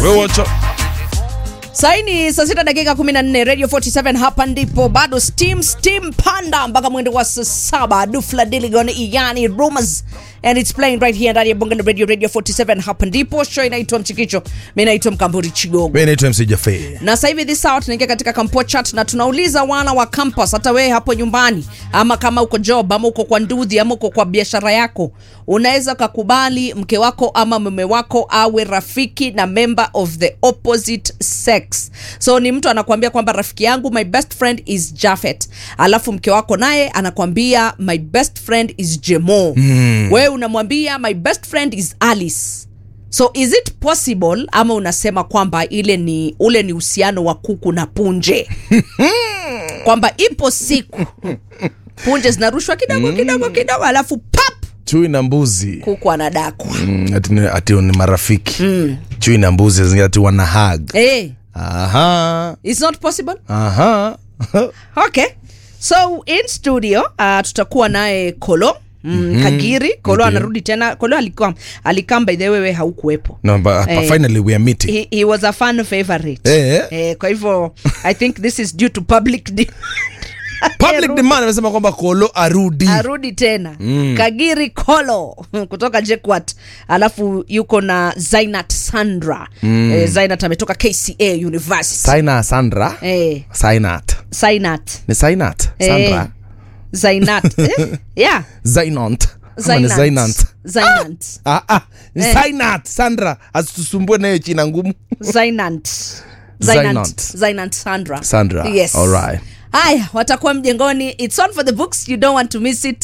Wewe wacha saini saa sita dakika 14 radio 47 hapa ndipo bado steam steam panda mpaka mwendo wa saa saba dufla diligon yani rumors and it's playing right here ndani ya bonge la radio radio 47 hapa ndipo show inaitwa mchikicho mi naitwa mkamburi chigogo mimi naitwa MC Jaffe. na sasa hivi this hour tunaingia katika kampo chat na tunauliza wana wa campus hata wewe hapo nyumbani ama kama uko job ama uko kwa ndudhi ama uko kwa biashara yako unaweza ukakubali mke wako ama mume wako awe rafiki na member of the opposite sex so ni mtu anakuambia kwamba rafiki yangu my best friend is jafet alafu mke wako naye anakuambia my best friend is jemo mm. wewe unamwambia my best friend is alice so is it possible ama unasema kwamba ile ni ule ni uhusiano wa kuku na punje kwamba ipo siku punje zinarushwa kidogo kidogo kidogo alafu pap Chui na mbuzi kuku anadakwa Mm, ati ni- ati ni marafiki chui na mbuzi zingine ati wana hug hey, aha it's not possible aha okay so in studio uh, tutakuwa naye kolo Mm, mm-hmm. kagiri kolo Okay. anarudi tena kolo alikuwa alikam by the way wewe haukuwepo no but Eh. finally we are meeting he, he was a fan favorite Eh. eh, kwa hivyo i think this is due to public de- public Arudi. demand amesema kwamba kolo arudi arudi tena mm. kagiri kolo kutoka jekwat alafu yuko na zainat sandra mm. eh, zainat ametoka kca university Saina Sandra eh, Sainat zainat ni Sainat Sandra eh, zainat eh? yeah Zainant Ama ni zainat Zainant zainat ah ah ni Eh. Sainat Sandra asitusumbue nayo china ngumu zainat Zainat. zainat zainat sandra Sandra yes alright haya watakuwa mjengoni its on for the books you don't want to miss it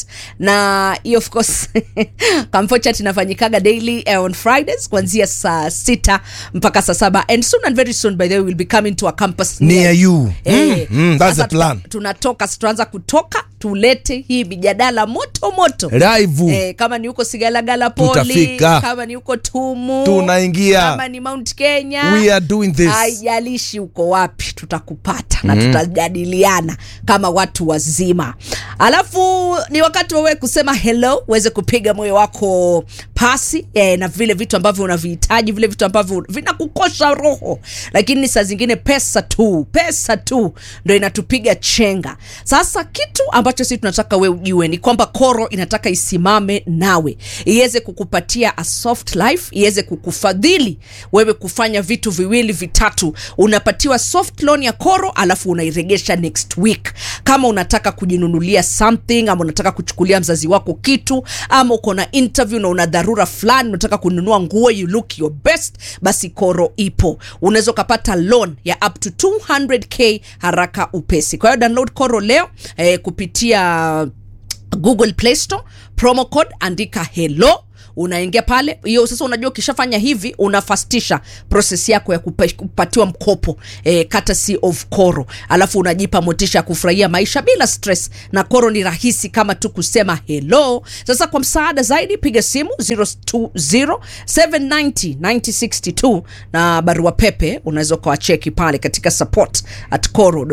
na hiyo of course kamfochat inafanyikaga daily eh, on fridays kuanzia saa sita mpaka saa saba and soon and very soon by the way we'll be coming to a campus Near you. Eh, Mm, mm, that's sasa the plan. tuta- tunatoka tutaanza kutoka tulete hii mijadala moto moto live Eh, kama ni huko sigalagala poli Tutafika. kama ni huko tumu Tunaingia. kama ni mount kenya we are doing this haijalishi uko wapi tutakupata na tutajadiliana kama watu wazima alafu ni wakati wawe kusema hello uweze kupiga moyo wako pasi eh, na vile vitu ambavyo unavihitaji vile vitu ambavyo vinakukosha roho lakini saa zingine pesa tu pesa tu ndo inatupiga chenga sasa kitu ambacho sisi tunataka we ujue ni kwamba koro inataka isimame nawe iweze kukupatia a soft life iweze kukufadhili wewe kufanya vitu viwili vitatu unapatiwa soft loan ya koro alafu unairegesha next week kama unataka kujinunulia something ama unataka kuchukulia mzazi wako kitu ama uko na interview na una dharura fulani unataka kununua nguo you look your best basi koro ipo unaweza ukapata loan ya up to 200k haraka upesi kwa hiyo download koro leo eh, kupitia google play store promo code andika hello unaingia pale hiyo sasa unajua ukishafanya hivi unafastisha proses yako ya kupa, kupatiwa mkopo eh, courtesy of koro alafu unajipa motisha ya kufurahia maisha bila stress na koro ni rahisi kama tu kusema hello sasa kwa msaada zaidi piga simu 020 790 9062 na barua pepe unaweza ukawacheki pale katika support at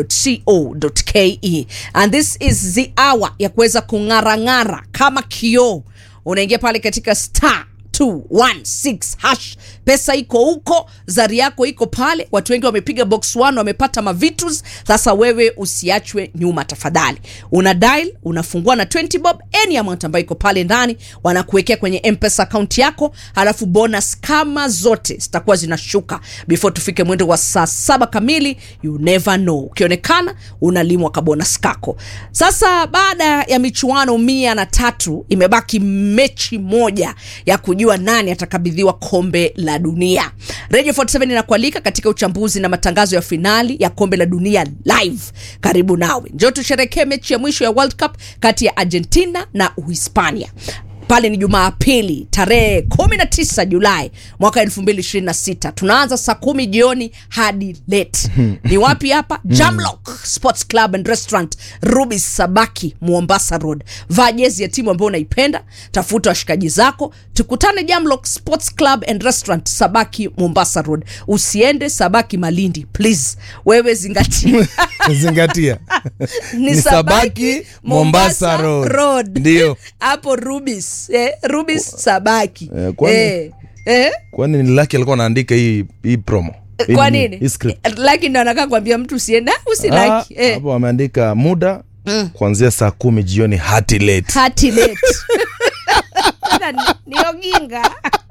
coro.co.ke and this is the hour ya kuweza kung'arang'ara kama kioo unaingia pale katika star 216 hash pesa iko huko zari yako iko pale watu wengi wamepiga box 1 wamepata mavitus sasa wewe usiachwe nyuma tafadhali una dial unafungua na 20 bob any amount ambayo iko pale ndani wanakuwekea kwenye mpesa account yako halafu bonus kama zote zitakuwa zinashuka before tufike mwendo wa saa saba kamili you never know ukionekana unalimwa kabonus kako sasa baada ya michuano mia na tatu imebaki mechi moja ya kujua nani atakabidhiwa kombe la dunia radio 47 inakualika katika uchambuzi na matangazo ya finali ya kombe la dunia live karibu nawe njo tusherekee mechi ya mwisho ya world cup kati ya argentina na uhispania pale ni jumapili tarehe 19 julai mwaka 226 tunaanza saa kumi jioni hadi late ni wapi hapa jamlock sports club and restaurant rubis sabaki mombasa road vaa jezi ya timu ambayo unaipenda tafuta washikaji zako tukutane jamlock sports club and restaurant sabaki mombasa road usiende sabaki malindi please wewe zingatia zingatia ni sabaki mombasa road ndio hapo rubis eh, rubis sabaki Eh, kwani- eh, eh? kwani ni laki alikuwa anaandika hii hii promo Hii kwa nini? nini hii script laki ndo anakaa kuambia mtu usienda Ah, usilaki eh. hapo wameandika muda kuanzia saa kumi jioni hati late hati late Sasa ni- ni oginga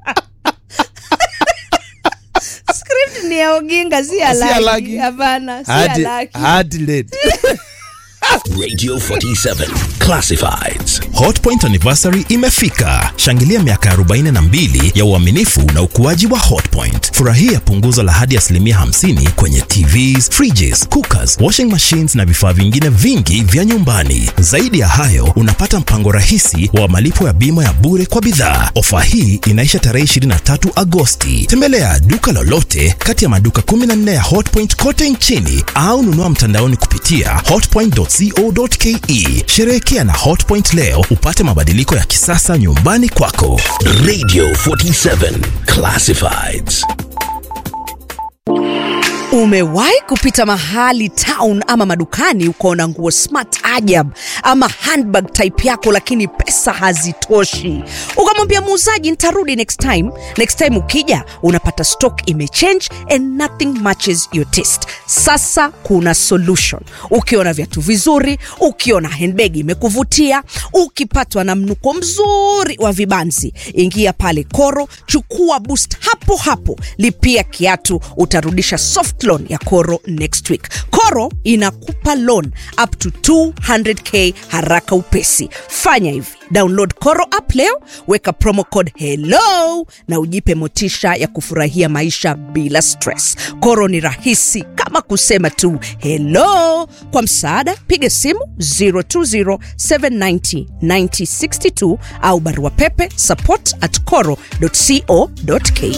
script ni ya oginga si ya Si ya laki Lucky. hapana si ya hati, laki hati late Radio 47 Classifieds. hotpoint anniversary imefika shangilia miaka 42 ya uaminifu na ukuaji wa hotpoint furahia punguzo la hadi asilimia 50 kwenye tvs fridges cookers washing machines na vifaa vingine vingi vya nyumbani zaidi ya hayo unapata mpango rahisi wa malipo ya bima ya bure kwa bidhaa ofa hii inaisha tarehe 23 agosti tembelea duka lolote kati ya maduka 14 ya hotpoint kote nchini au nunua mtandaoni kupitia hotpoint.co.ke sherehekea na hotpoint leo upate mabadiliko ya kisasa nyumbani kwako Radio 47 Classifieds. umewahi kupita mahali town ama madukani ukaona nguo smart ajab ama handbag type yako lakini pesa hazitoshi ukamwambia muuzaji nitarudi next time next time ukija unapata stock imechange and nothing matches your taste sasa kuna solution ukiona viatu vizuri ukiona handbag imekuvutia ukipatwa na mnuko mzuri wa vibanzi ingia pale koro chukua boost hapo hapo lipia kiatu utarudisha soft loan ya koro next week koro inakupa loan up to 200k haraka upesi fanya hivi download koro app leo weka promo code hello na ujipe motisha ya kufurahia maisha bila stress koro ni rahisi kama kusema tu hello kwa msaada piga simu 020790962 au barua pepe support at coro co.ke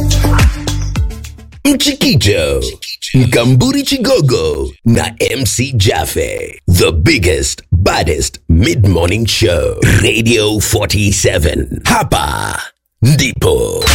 Mchikicho, Mkamburi Chigogo na MC Jaffe. The biggest, baddest mid-morning show. Radio 47. Hapa ndipo